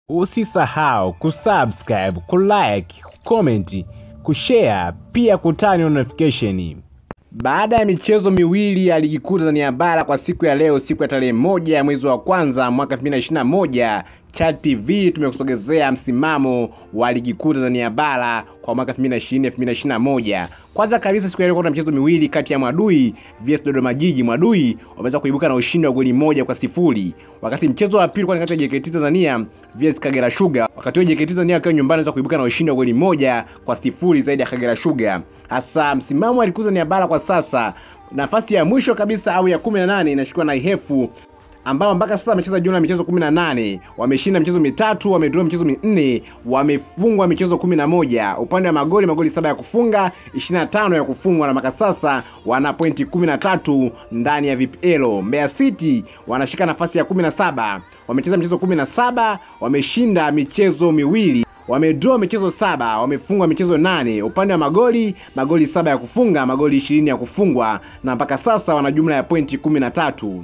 Usisahau kusubscribe, kulike, kucomment, kushare pia kutani on notification. Baada ya michezo miwili ya ligi kuu Tanzania bara kwa siku ya leo, siku ya tarehe moja ya mwezi wa kwanza mwaka 2021 Chat TV tumekusogezea msimamo wa ligi kuu Tanzania bara kwa mwaka 2020 2021. Kwanza kabisa siku ya leo kuna michezo miwili kati ya Mwadui vs Dodoma Jiji. Mwadui wameweza kuibuka na ushindi wa goli moja kwa sifuri, wakati mchezo wa pili kwa kati ya JKT Tanzania vs Kagera Sugar. Wakati huo JKT Tanzania wakiwa nyumbani wameweza kuibuka na ushindi wa goli moja kwa sifuri zaidi ya Kagera Sugar. Hasa msimamo wa ligi kuu Tanzania bara kwa sasa, nafasi ya mwisho kabisa au ya 18 inashikwa na Ihefu ambao mpaka sasa wamecheza jumla ya michezo 18, wameshinda michezo mitatu, wamedraw michezo minne, wamefungwa michezo 11. Upande wa magoli, magoli saba ya kufunga, 25 ya kufungwa, na mpaka sasa wana pointi 13 ndani ya VPL. Mbeya City wanashika nafasi ya 17, wamecheza michezo 17, wameshinda michezo miwili wamedraw michezo saba, wamefungwa michezo nane. Upande wa magoli, magoli saba ya kufunga, magoli 20 ya kufungwa, na mpaka sasa wana jumla ya pointi 13.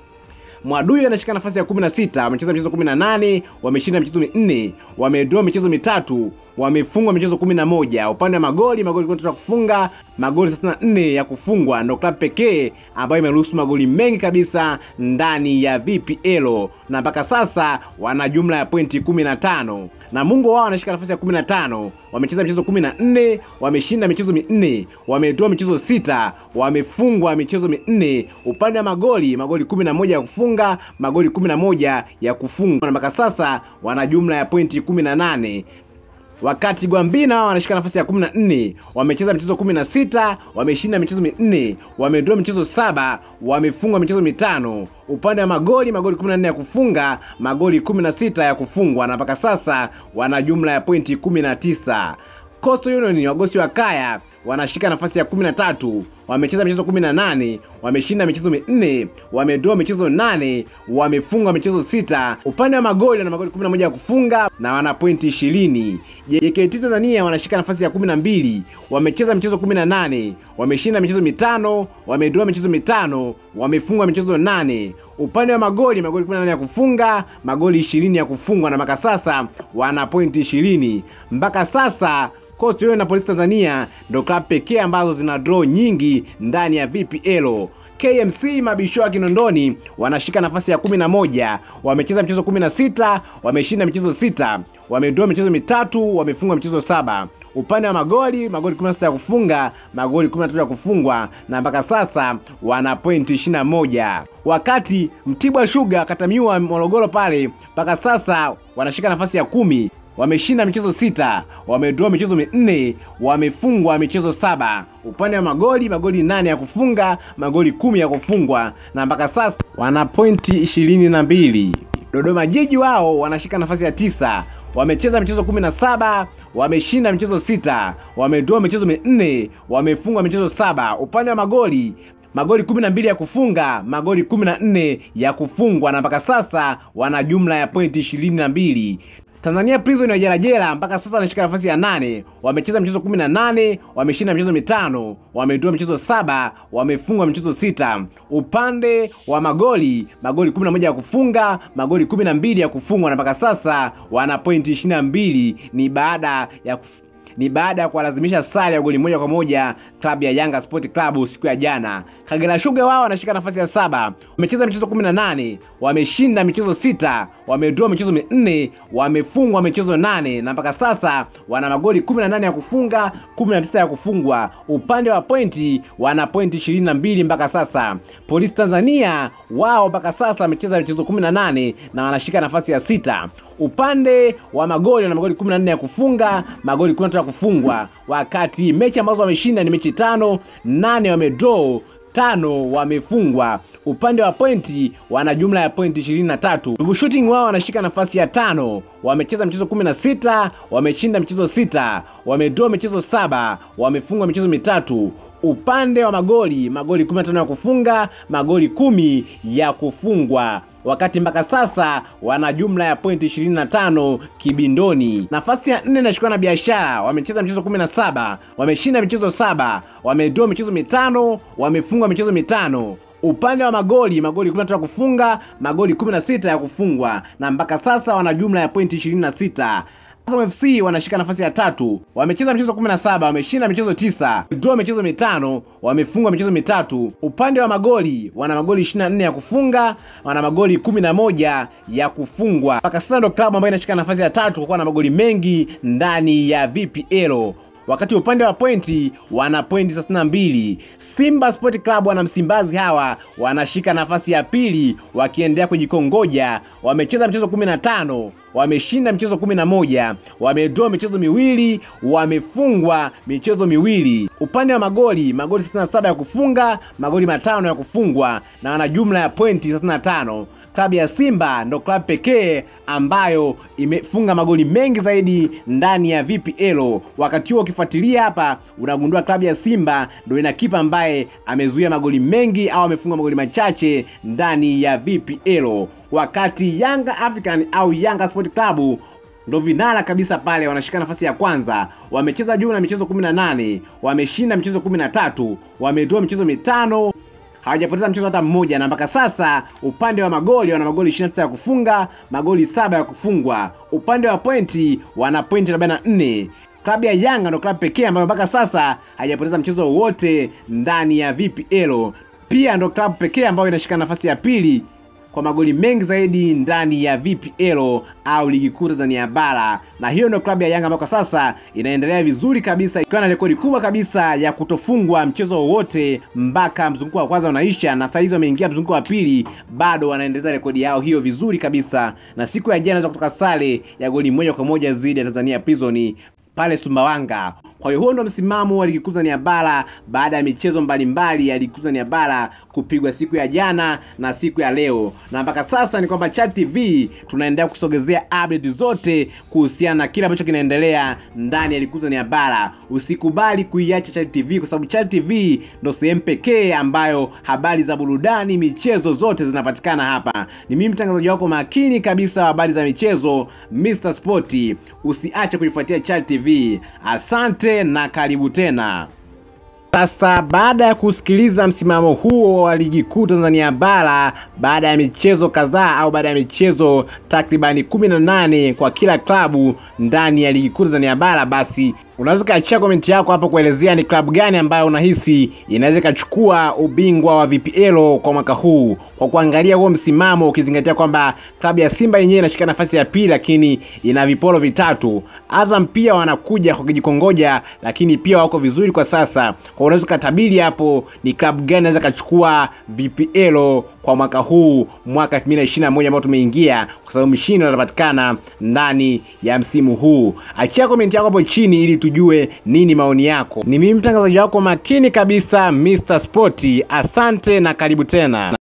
Mwadui anashika nafasi ya 16, wamecheza michezo 18, wameshinda michezo minne, wamedraw michezo mitatu, wamefungwa michezo 11. Upande wa magoli, magoli kumi ya kufunga, magoli 64 ya kufungwa, ndio klabu pekee ambayo imeruhusu magoli mengi kabisa ndani ya VPL, na mpaka sasa wana jumla ya pointi 15. Namungo wao wanashika nafasi ya 15, wamecheza michezo 14, wameshinda michezo minne, wamedraw michezo sita, wamefungwa michezo minne. Upande wa magoli, magoli 11 ya kufunga, magoli 11 ya kufungwa, na mpaka sasa wana jumla ya pointi 18 wakati Gwambina wao wanashika nafasi ya 14, wamecheza michezo 16, wameshinda michezo minne, wamedraw michezo saba, wamefungwa michezo mitano. Upande wa magoli, magoli 14 ya kufunga, magoli 16 ya kufungwa, na mpaka sasa wana jumla ya pointi 19. Coastal Union wagosi wa Kaya wanashika nafasi ya 13, wamecheza michezo 18, wameshinda michezo minne, wamedraw michezo nane, wamefungwa michezo sita. Upande wa magoli wana magoli 11 ya kufunga na wana pointi 20. JKT Tanzania wanashika nafasi ya 12, wamecheza michezo 18, wameshinda michezo mitano, wamedraw michezo mitano, wamefungwa michezo nane. Upande wa magoli magoli 18 ya kufunga, magoli 20 ya kufungwa, na mpaka sasa wana pointi 20. Mpaka sasa Coastal Union na Polisi Tanzania ndio klabu pekee ambazo zina draw nyingi ndani ya VPL. KMC mabisho wa Kinondoni wanashika nafasi ya 11, wamecheza michezo 16, wameshinda michezo sita, wamedraw michezo mitatu, wamefungwa michezo saba. Upande wa magoli magoli 16 ya kufunga, magoli 13 ya kufungwa, na mpaka sasa wana pointi 21. Wakati Mtibwa Sugar katamiwa Morogoro pale, mpaka sasa wanashika nafasi ya kumi wameshinda michezo sita, wamedraw michezo minne, wamefungwa michezo saba. Upande wa magoli magoli nane ya kufunga, magoli kumi ya kufungwa, na mpaka sasa wana pointi ishirini na mbili. Dodoma Jiji wao wanashika nafasi ya tisa, wamecheza michezo kumi na saba wameshinda michezo sita, wamedraw michezo minne, wamefungwa michezo saba. Upande wa magoli magoli 12 ya kufunga, magoli 14 ya kufungwa, na mpaka sasa wana jumla ya pointi 22. Tanzania Prison ya Jerajera mpaka sasa wanashika nafasi ya nane, wamecheza michezo 18, wameshinda michezo mitano, wamedraw michezo saba, wamefungwa michezo sita. Upande wa magoli magoli 11 ya kufunga, magoli 12 ya kufungwa, na mpaka sasa wana pointi 22. Ni baada ya kuf ni baada ya kuwalazimisha sare ya goli moja kwa moja klabu ya Yanga Sport Club siku ya jana. Kagera Sugar wao wanashika nafasi ya saba, wamecheza michezo 18, wameshinda michezo sita, wamedraw michezo minne, wamefungwa michezo nane, na mpaka sasa wana magoli 18 ya kufunga, 19 ya kufungwa. Upande wa pointi wana pointi 22 mpaka sasa. Polisi Tanzania wao mpaka sasa wamecheza michezo 18 na wanashika nafasi ya sita. Upande wa magoli wana magoli 14 ya kufunga, magoli 13 ya kufungwa, wakati mechi ambazo wameshinda ni mechi tano, nane wamedraw tano wamefungwa. Upande wa pointi wana jumla ya pointi 23. Ruvu Shooting wao wanashika nafasi ya tano, wamecheza michezo 16, wameshinda michezo sita, wamedraw michezo saba, wamefungwa michezo mitatu. Upande wa magoli magoli 15 ya kufunga, magoli kumi ya kufungwa wakati mpaka sasa wana jumla ya pointi 25 kibindoni. Nafasi ya nne inashikwa na Biashara, wamecheza michezo 17, wameshinda michezo saba, wamedraw michezo mitano, wamefungwa michezo mitano. Upande wa magoli, magoli 13 ya kufunga, magoli 16 ya kufungwa, na mpaka sasa wana jumla ya pointi 26. Azam FC wanashika nafasi ya tatu, wamecheza michezo 17, wameshinda michezo tisa, draw michezo mitano, wamefungwa michezo mitatu. Upande wa magoli wana magoli 24 ya kufunga, wana magoli 11 ya kufungwa. Mpaka sasa ndo klabu ambayo inashika nafasi ya tatu kwa kuwa na magoli mengi ndani ya VPL wakati upande wa pointi wana pointi 32. Simba Sport Club wana Msimbazi hawa wanashika nafasi ya pili wakiendelea kujikongoja. Wamecheza michezo 15, wameshinda michezo 11, wamedraw michezo miwili, wamefungwa michezo miwili. Upande wa magoli, magoli 67 ya kufunga, magoli matano ya kufungwa na wana jumla ya pointi 35. Klabu ya Simba ndo klabu pekee ambayo imefunga magoli mengi zaidi ndani ya VPL. Wakati huo ukifuatilia hapa, unagundua klabu ya Simba ndo ina kipa ambaye amezuia magoli mengi au amefunga magoli machache ndani ya VPL, wakati Yanga African au Yanga Sport Club ndo vinara kabisa pale, wanashika nafasi ya kwanza. Wamecheza jumla ya michezo 18, wameshinda michezo 13, wamedraw michezo mitano hawajapoteza mchezo hata mmoja, na mpaka sasa upande wa magoli wana magoli 29 ya kufunga, magoli saba ya kufungwa. Upande wa pointi wana pointi 44. Klabu ya Yanga ndo klabu pekee ambayo mpaka sasa haijapoteza mchezo wowote ndani ya VPL. Pia ndo klabu pekee ambayo inashika nafasi ya pili kwa magoli mengi zaidi ndani ya VPL au ligi kuu Tanzania bara, na hiyo ndio klabu ya Yanga ambayo kwa sasa inaendelea vizuri kabisa, ikiwa na rekodi kubwa kabisa ya kutofungwa mchezo wowote mpaka mzunguko wa kwanza unaisha, na sasa hizi wameingia mzunguko wa pili, bado wanaendeleza rekodi yao hiyo vizuri kabisa, na siku ya jana inaweza kutoka sare ya goli moja kwa moja dhidi ya Tanzania Prison pale Sumbawanga. Kwa hiyo huo ndo msimamo wa ligi kuu Tanzania bara baada ya michezo mbalimbali ya ligi kuu Tanzania bara kupigwa siku ya jana na siku ya leo, na mpaka sasa ni kwamba Chat TV tunaendelea kusogezea update zote kuhusiana na kile ambacho kinaendelea ndani ya ligi kuu Tanzania bara. Usikubali kuiacha Chat TV kwa sababu Chat TV ndo sehemu pekee ambayo habari za burudani, michezo zote zinapatikana hapa. Ni mimi mtangazaji wako makini kabisa wa habari za michezo Mr Sport. Usiache kuifuatia Chat TV. Asante na karibu tena. Sasa baada ya kusikiliza msimamo huo wa ligi kuu Tanzania bara baada ya michezo kadhaa au baada ya michezo takribani 18 kwa kila klabu ndani ya ligi kuu Tanzania bara, basi unaweza ukaachia komenti yako hapo kuelezea ni klabu gani ambayo unahisi inaweza ikachukua ubingwa wa VPL kwa mwaka huu, kwa kuangalia huo msimamo, ukizingatia kwamba klabu ya Simba yenyewe inashika nafasi ya pili, lakini ina viporo vitatu. Azam pia wanakuja kwa kijikongoja, lakini pia wako vizuri kwa sasa. Kwa unaweza ukatabiri hapo ni klabu gani inaweza kachukua VPL kwa mwaka huu, mwaka 2021 ambao tumeingia, kwa sababu mshindi anapatikana ndani ya msimu huu. Achia komenti yako hapo chini ili tujue nini maoni yako. Ni mimi mtangazaji wako makini kabisa Mr Sport. Asante na karibu tena.